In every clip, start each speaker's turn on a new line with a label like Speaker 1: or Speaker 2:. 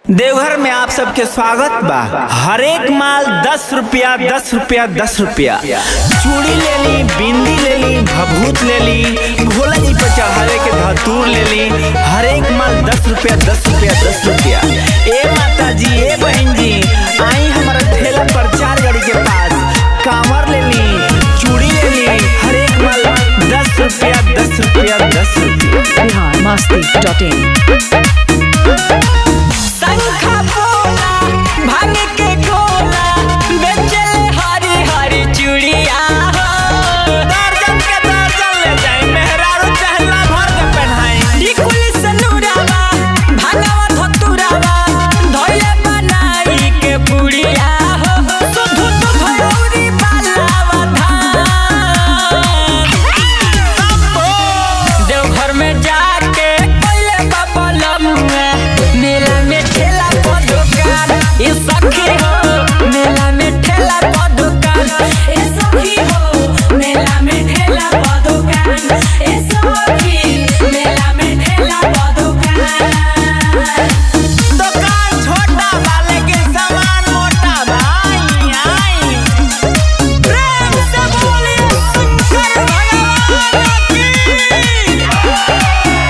Speaker 1: देवघर में आप सबके स्वागत बा हर एक माल दस रुपया दस रुपया दस रुपया चूड़ी ले ली बिंदी ले ली भभूत ले ली भोला जी पर चढ़ावे के धतूर ले ली हर एक माल दस रुपया दस रुपया दस रुपया ए माता जी ए बहन जी आई हमारा ठेला पर चार गाड़ी के पास कांवर ले ली चूड़ी ले ली हर एक माल दस रुपया दस रुपया दस रुपया
Speaker 2: बिहार मस्ती डॉट इन
Speaker 3: शंखा पोला भांग के गोला बेचले हरी हरी चूड़िया हो
Speaker 1: दर्जन के दर्जन ले जाए मेहरारू चहला भर के पहनाई
Speaker 3: टिकुल सनुरावा भांगवा धतुरावा धोइले बनाई के पुड़िया हो सुधु तो भयौरी बालावा धान देवघर में जाके पहले बाबा लमुआ मेला में ठेला पर दुकान ये सखी हो मेला में ठेला पर दुकान ये सखी हो मेला में ठेला पर दुकान ये सखी मेला में ठेला पर दुकान
Speaker 1: दुकान छोटा बा लेकिन सामान मोटा बा आई आई
Speaker 3: प्रेम से बोलिए शंकर भगवान की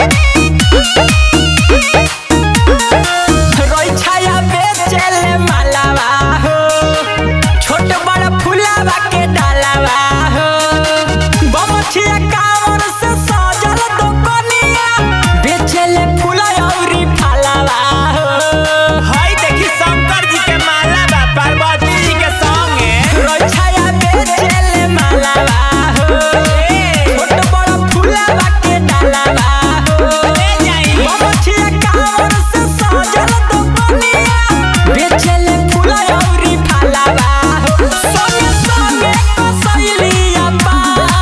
Speaker 3: रोई छाया बेचेले मालावा हो छोट बड़ फुलावा के डालावा हो बमछिया कावर से सजल दोकनिया बेचेले फूला औरी फलावा हो
Speaker 1: हाय देखी शंकर जी के माला बा पार्वती जी के संगे
Speaker 3: रोई छाया बेचेले मालावा हो छोट बड़ फुलावा के डालावा हो
Speaker 1: ले जाई
Speaker 3: बमछिया कावर से सजल दोकनिया बेचेले फूला औरी फलावा हो संगे संगे कसैलिया पा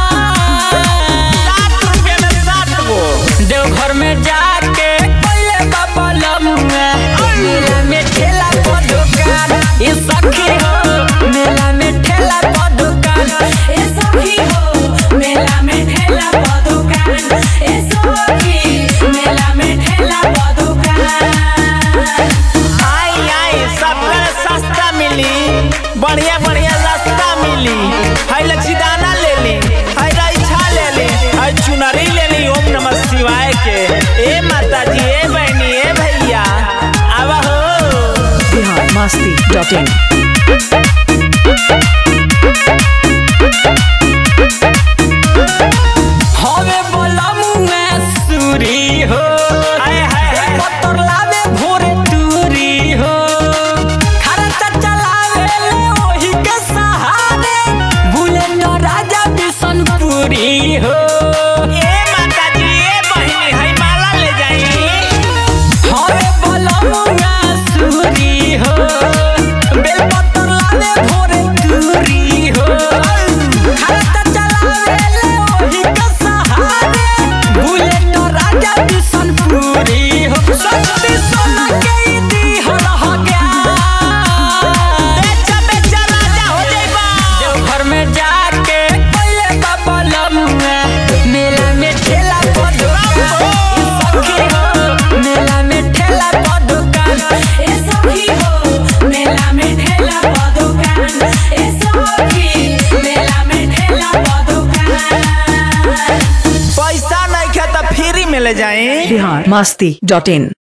Speaker 1: सात रुपये में सात गो
Speaker 3: देवघर में जाके पहले बाबा लमुआ मेला में ठेला पर दुकान ये सखी हो मेला में ठेला पर दुकान ये सखी हो मेला में ठेला पर दुकान ये सखी मेला में ठेला पर दुकान
Speaker 1: आई आई सबका सस्ता मिली बढ़िया बढ़िया रास्ता मिली हाय लच्छीदाना ले ली हाय राइछा ले ली हाय चुनरी ले ली ओम नमः शिवाय के ए माता जी ए बहनी ए भैया आवा हो
Speaker 2: बिहार मस्ती डॉट इन
Speaker 3: हवे बोलमुआ सूरी हो
Speaker 1: हाय हाय हाय
Speaker 3: पत्थर लावे भोरे टूरी हो खर्चा चलावे ले ओही के सहारे बुलेट राजा बिशनपुरी हो
Speaker 1: ए माता जी ए बहनी हाय माला ले जाई
Speaker 3: हवे बोलमुआ सूरी हो बेलपत्तर लावे भोरे टूरी हो खर्चा चलावे ले ओही के सहारे बुलेट राजा बिशनपुरी हो शक्ति सोना के दी हर हो गया
Speaker 1: बेचा बेचा राजा हो जाइबा
Speaker 3: देवघर में जाके पहले बाबा लमुआ मेला में ठेला पर दुकान ए सखी हो मेला में ठेला पर दुकान ए सखी हो मेला में ठेला पर दुकान ए सखी मेला में ठेला पर दुकान
Speaker 1: पैसा नहीं खे तो फ्री में ले जाई
Speaker 2: बिहार मस्ती डॉट इन